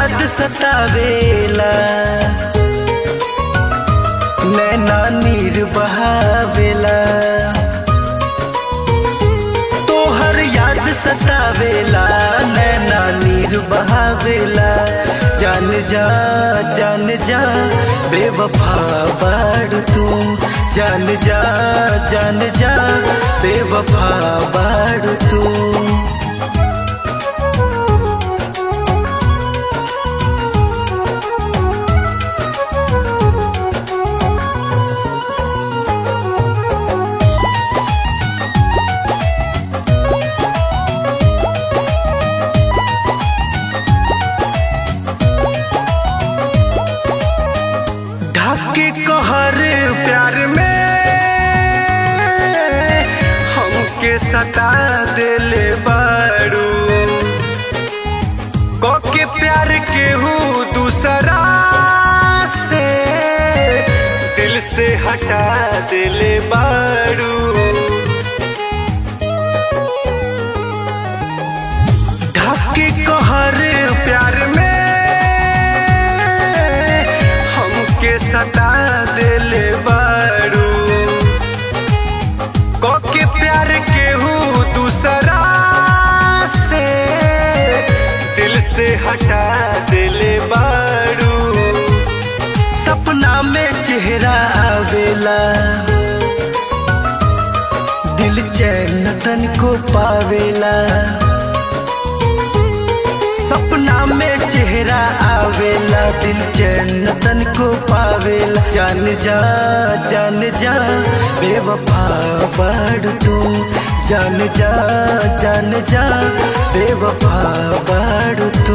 याद सतावेला नैना नीर बहावेला तोहर याद सतावेला नैना नीर बहावेला जान जा जान जा बेवफा बाड़ तू जान जा जान जा बेवफा बाड़ तू ढाके कहर प्यार में हमके सता दिले बारू के प्यार केहू दूसरा से दिल से हटा दिले बारू ढाके कहर प्यार में हमके सता दिले बारू के प्यार केहू दूसरा से दिल से हटा दिले बारू सपना में चेहरा आवेला दिल चैन तन को पावेला सपना में चेहरा आवेला दिल चैन तन को पावेला जान जा जान जा बेवफा बाड़ तू जान जा जान जा बेवफा बाड़ तू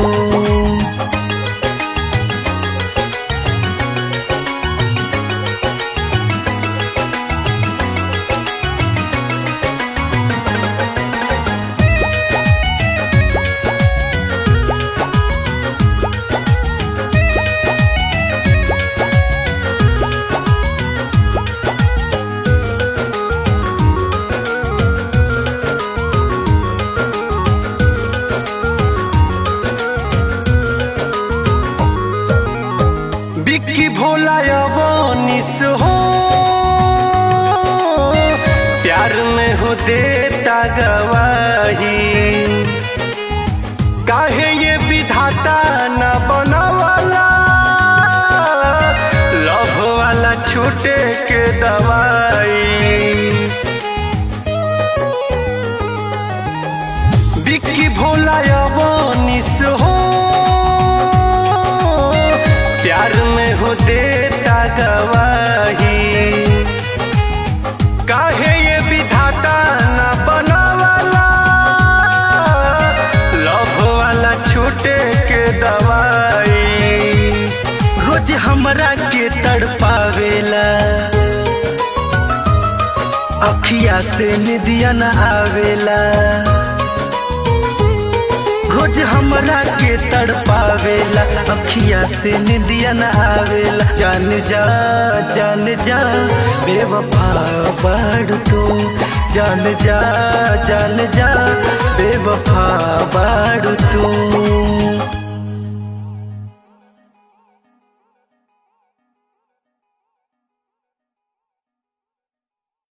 बिक्की भोला अवनिस हो प्यार में हो देता गवाही काहे ये विधाता न बनवाला लव वाला छूटे के दवाई बिक्की भोला अवनिस हो प्यार में हो देता गवाही काहे ये विधाता न बनवाला लव वाला छूटे के दवाई रोज हमरा के तड़पावेला अखिया से निदिया न आवेला रोज हमरा के तड़पावेला अखिया से निदिया न आवेला जान जा जान जा बेवफा बाड़ तू जान जा जान जा बेवफा बाड़ तू